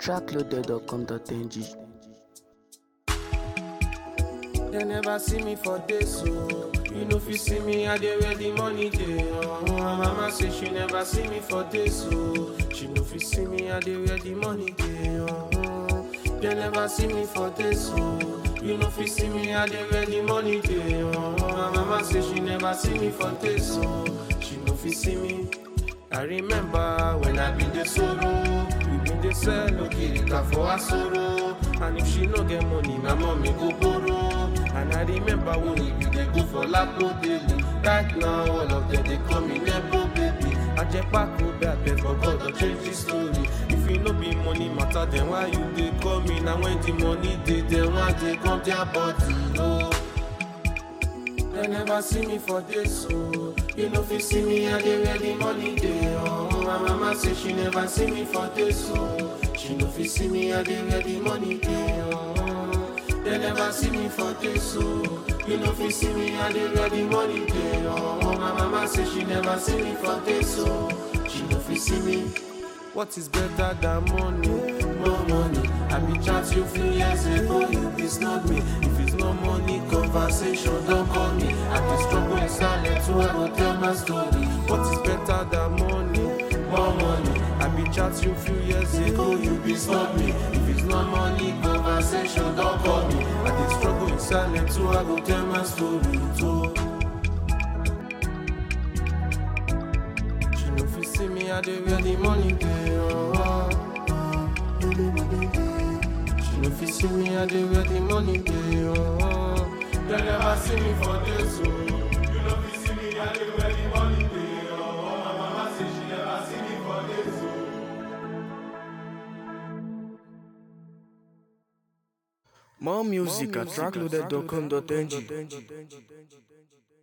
trackloaded.com.ng. They never see me for days, so you know if you see me, I dey where the money dey. Oh, my mama say she never see me for days, so she know if you see me, I dey where the money dey. Oh, they never see me for days, so you know if you see me, I dey where the money dey. Oh, my mama say she never see me for days, so she know if you see me. I remember when I been the sorrow, we been the sell okirika for her sorrow. And if she no get money, my mommy go borrow. And I remember when we be dey go for Lapo daily. Right now, all of them they call me Nebo baby. Ajepako be abeg for God to change the story. If you no be money matter, then why you dey call me? Now when the money dey, then why they come their body? Oh. They never see me for this, so you know if you see me, I dey where the money dey. Oh, my mama say she never see me for this, so she know if you see me, I dey where the money dey. Oh, they never see me for this, so you know if you see me, I dey where the money dey. Oh, my mama say she never see me for this, so she know if you see me. What is better than money? More money. I be chat you few years ago, you be snub me. If it's no money, conversation don't call me. I be struggle in silence, so I go tell my story. What is better than money? More money. I be chat you few years ago, you be snub me. If it's no money, conversation don't call me. I be struggle in silence, so I go tell my story too. She know if you see me, I dey where the money dey. Oh. She know if you see me, I dey where the money dey. Oh. They never see me for this, so you know if you see me, I dey where the money dey. Oh. My mama say she never see me for this, so. More music at trackloaded.com.ng.